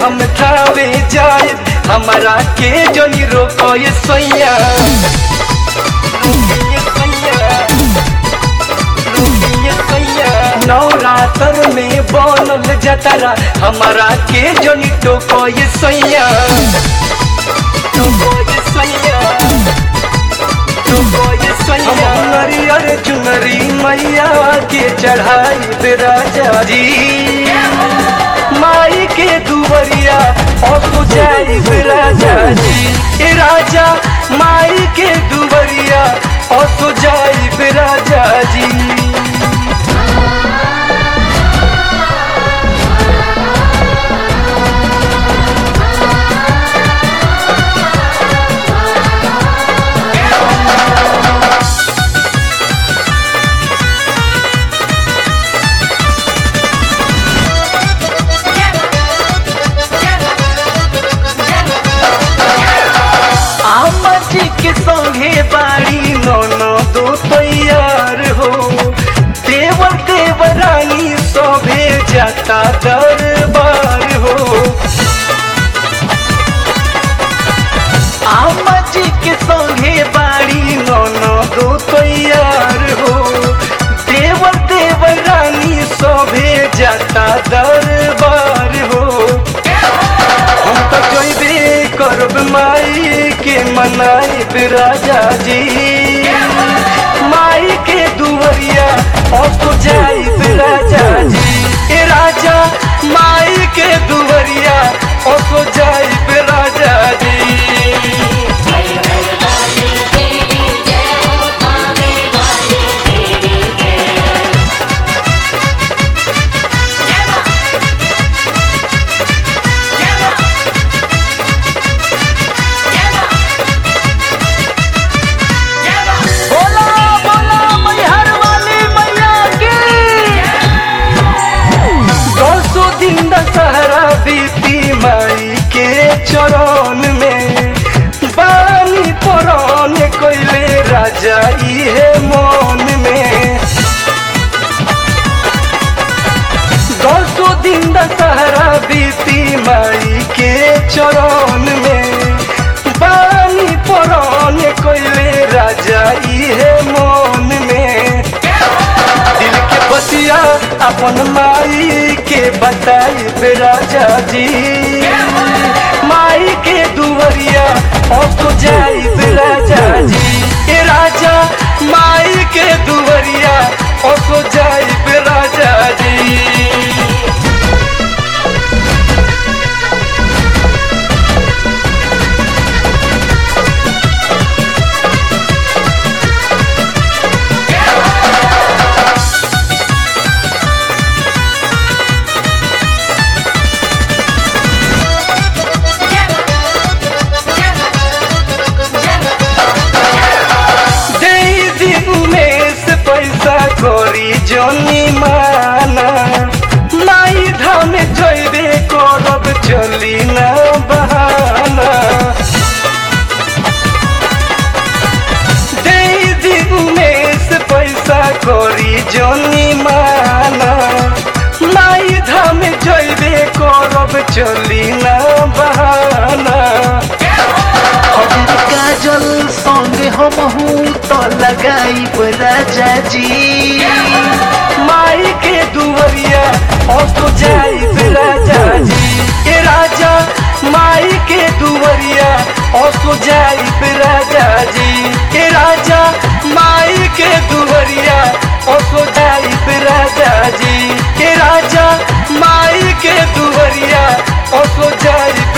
हम थावे जाए हमारा के जोनी रोको ये सैया रुकिए सैया, रुकिए सैया। नवरात्र में बनल जतरा हमारा के जोनी टोको ये सैया टोको ये सैया नरियर चुनरी मैया के चढ़ाई राजा जी माई के दुबरिया और पुजाई राजा जी ए राजा माई के दुबरिया और सुजाई राजा जी आमा जी के संगे बाड़ी नौनो दो तैयार हो देवर देवरानी सभे जाता दरबार हो आमा जी के संगे बाड़ी नौनो दो तैयार हो देवर देवरानी सभे जाता दरबार हो हम तो जइबे करब माई के मनाई राजा जी माई के दुवरिया और तो जाई राजा जी ए राजा माई के दुवरिया और तो जाई राजा जी बोला बोला मैहर वाली मैया की दसो दिन दशहरा बीती माई के चरण में बानी पुरान कोइले राजा इहे मन में दसो दिन दशहरा बीती माई के चरण में बानी पुरान कोइले राजा इहे मन में दिल के बतिया अपन माई के बताई राजा जी माई के दुवरिया और तो जाई राजा जी ए राजा माई के दुवरिया और तो जाई राजा जी दे दिन में से पैसा करी जोनी माना माई धाम जइबे करब चली ना बहाना दे दिन में से पैसा करी जोनी माना माई धाम जइबे करब चली ना बहाना हजर काजल संगे हमहू तो लगाई राजा जी माई के दुवरिया और तो जाई राजा जी ए राजा माई के दुवरिया और तो जाई राजा जी ए राजा माई के दुवरिया और तो जाई राजा जी ए राजा माई के दुवरिया और तो जाई